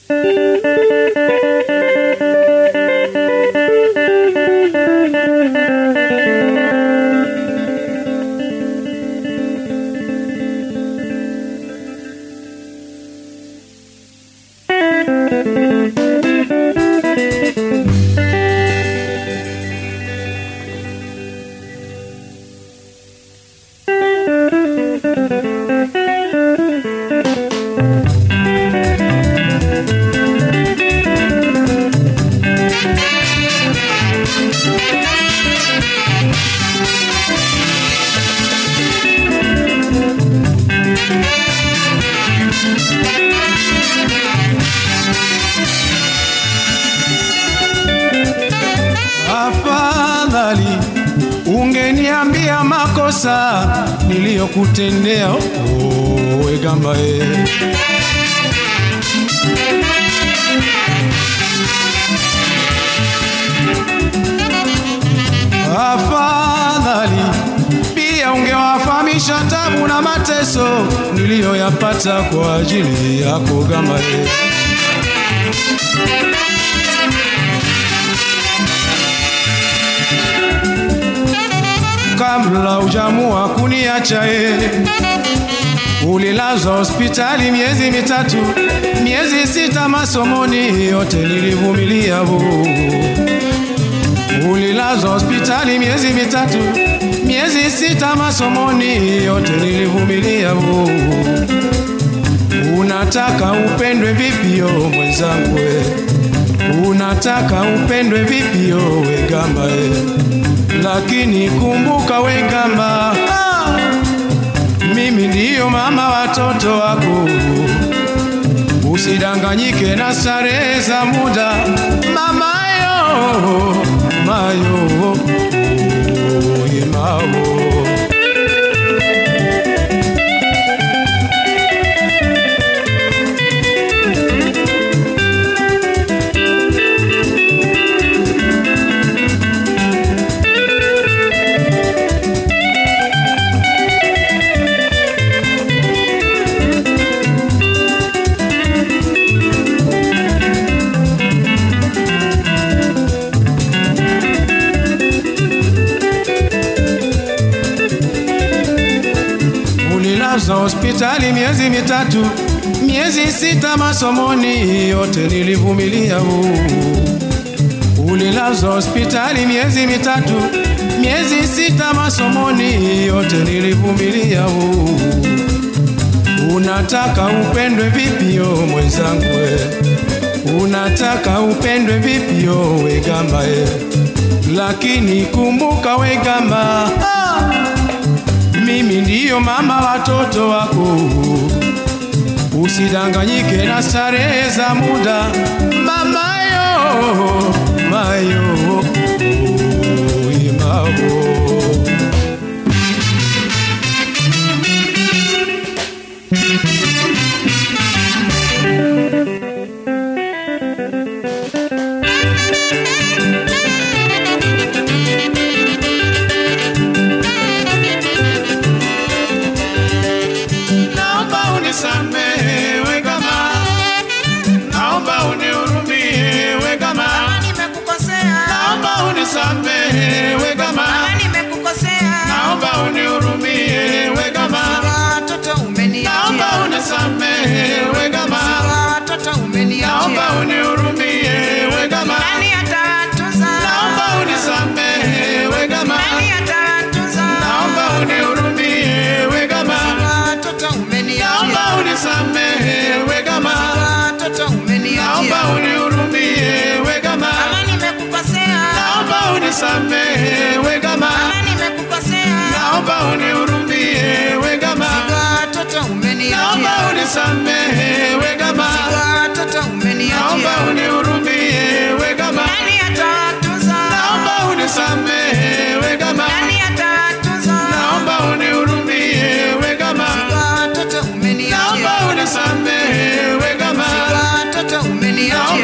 Afadhali ungeniambia makosa niliyokutendea, oh, wegamba e. Afadhali pia ungewafahamisha tabu na mateso niliyoyapata kwa ajili yako gamba e. kabla ujamua kuniacha e, ulilazwa hospitali miezi mitatu, miezi sita masomoni, yote nilivumilia bu. Ulilazwa hospitali miezi mitatu, miezi sita masomoni, yote nilivumilia bu. Unataka upendwe vipio mwenzangu we? Unataka upendwe vipio wegamba e? lakini kumbuka wegamba, ah, mimi ndiyo mama watoto wako. Usidanganyike na starehe za muda, mamayo mayo yemao Ulilazwa hospitali miezi mitatu, miezi sita masomoni, yote nilivumilia. huu. Ulilazwa hospitali miezi mitatu, miezi sita masomoni, yote nilivumilia. huu. Unataka upendwe vipio mwenzangu we? Unataka upendwe vipio wegamba e? Lakini kumbuka wegamba ah! mimi ndiyo mama watoto wako. Usidanganyike na starehe za muda, mamayo mayo imao Naomba unisamehe we kama, naomba unihurumie we kama, nimekukosea naomba unisamehe we kama, nimekukosea naomba unihurumie we kama, watoto naomba umeniachia unisamehe we kama, watoto naomba umeniachia unihurumie we kama, nani atawatunza naomba unisamehe we kama, nani atawatunza naomba unihurumie we kama, watoto naomba umeniachia unisamehe we kama, watoto naomba umeniachia unihurumie we kama. kama nimekukosea Naomba unisamehe we kama, kama nimekukosea naomba unihurumie we kama, watoto naomba umeniachia unisamehe we kama, watoto naomba umeniachia unihurumie we kama, nani atawatunza naomba unisamehe we kama, nani atawatunza naomba unihurumie we kama, watoto naomba umeniachia unisamehe we kama, watoto umeniachia